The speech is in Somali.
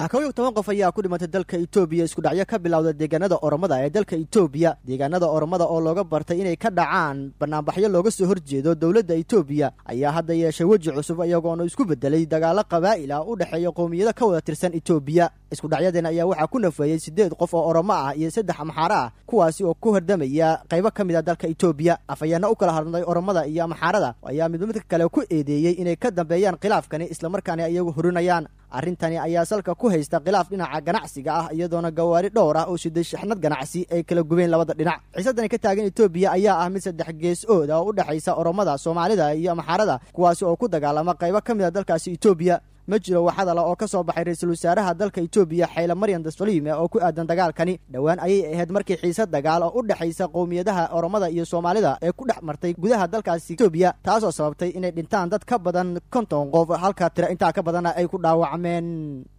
kow iyo toban qof ayaa ku dhimatay dalka etoobiya iskudhacyo ka bilowda deegaanada oromada ee dalka etoobiya deegaanada oromada oo looga bartay inay ka dhacaan banaanbaxyo looga soo horjeedo dowladda etoobiya ayaa hadda yeeshay weji cusub iyagoona isku bedelay dagaalo qabaa'il ah u dhexeeya qowmiyado ka wada tirsan etoobiya iskudhacyadan ayaa waxaa ku nafeeyey siddeed qof oo oromo ah iyo saddex amxaaro ah kuwaasi oo ku hordamaya qaybo ka mid a dalka etoobiya afhayaana u kala hadlay oromada iyo amxaarada ayaa midba midka kale ku eedeeyey inay ka dambeeyaan khilaafkani islamarkaana iyagu horinayaan arrintani ayaa salka ku haysta khilaaf dhinaca ganacsiga ah iyadoona gawaari dhowr ah oo shiday shixnad ganacsi ay kala gubeen labada dhinac xiisadani ka taagan etoobiya ayaa ah mid saddex gees ood ah oo u dhexaysa oromada soomaalida iyo amxaarada kuwaasi oo ku dagaalama qaybo ka mid a dalkaasi etoobiya ma jiro wax hadala oo ka soo baxay ra-iisul wasaaraha dalka etoobiya xayla maryan dasfaliime oo ku aadan dagaalkani dhowaan ayay ahayd markii xiise dagaal oo u dhexaysa qowmiyadaha oromada iyo soomaalida ee ku dhex martay gudaha dalkaasi etoobiya taasoo sababtay inay dhintaan dad ka badan konton qof halka tira intaa ka badanna ay ku dhaawacmeen